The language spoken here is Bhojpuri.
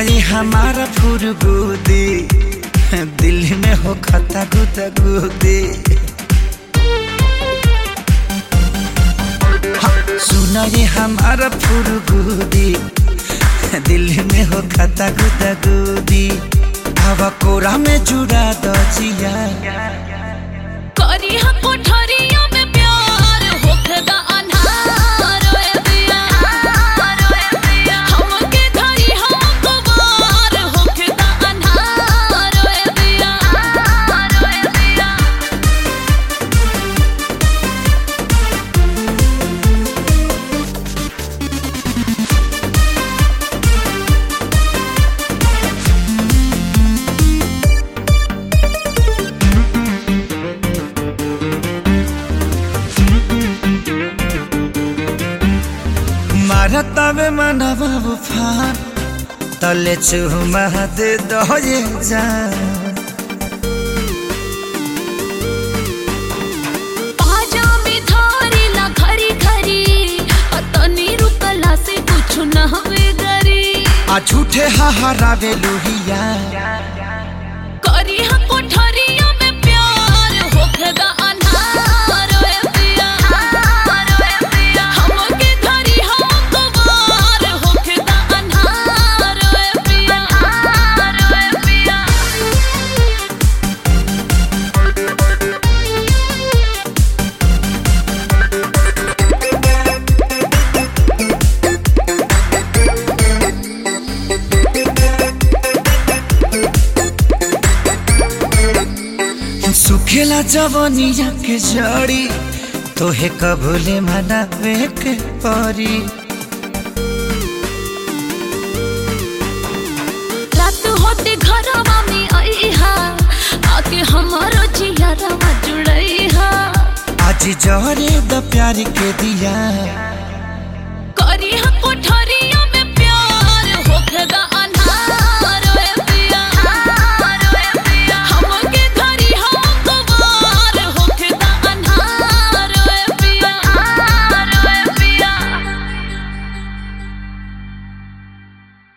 ये हमारा फुरगुदी दिल में हो खता गुदा गुदी सुना ये हमारा फुरगुदी दिल में हो खता गुदा गुदी हवा कोरा में जुड़ा दो जिया करी हम कोठरिया में प्यार होखदा अन्हार ओए दिया हमके धरी हम कुमार होखदा अन्हार ओए दिया ओए दिया मारता में मनवा उफान तले चुमा दे दो ये जान पाजा में धारी ला खरी खरी अतनी रुकला से कुछ न हवे गरी आ झूठे हाहारावे लोहिया करी हम कोठरिया में प्यार होखदा अन्हार ओए दिया हमके धरी हम कुमार होखदा अन्हार ओए पिया ओए पिया सुखेला जवनिया के जड़ी तोहे कबूले मनावे के परी रात होते घरवा में आईहा आके हमारो जियरवा जुड़ईहा आज जहरे द प्यार के दिया करी हम कोठरिया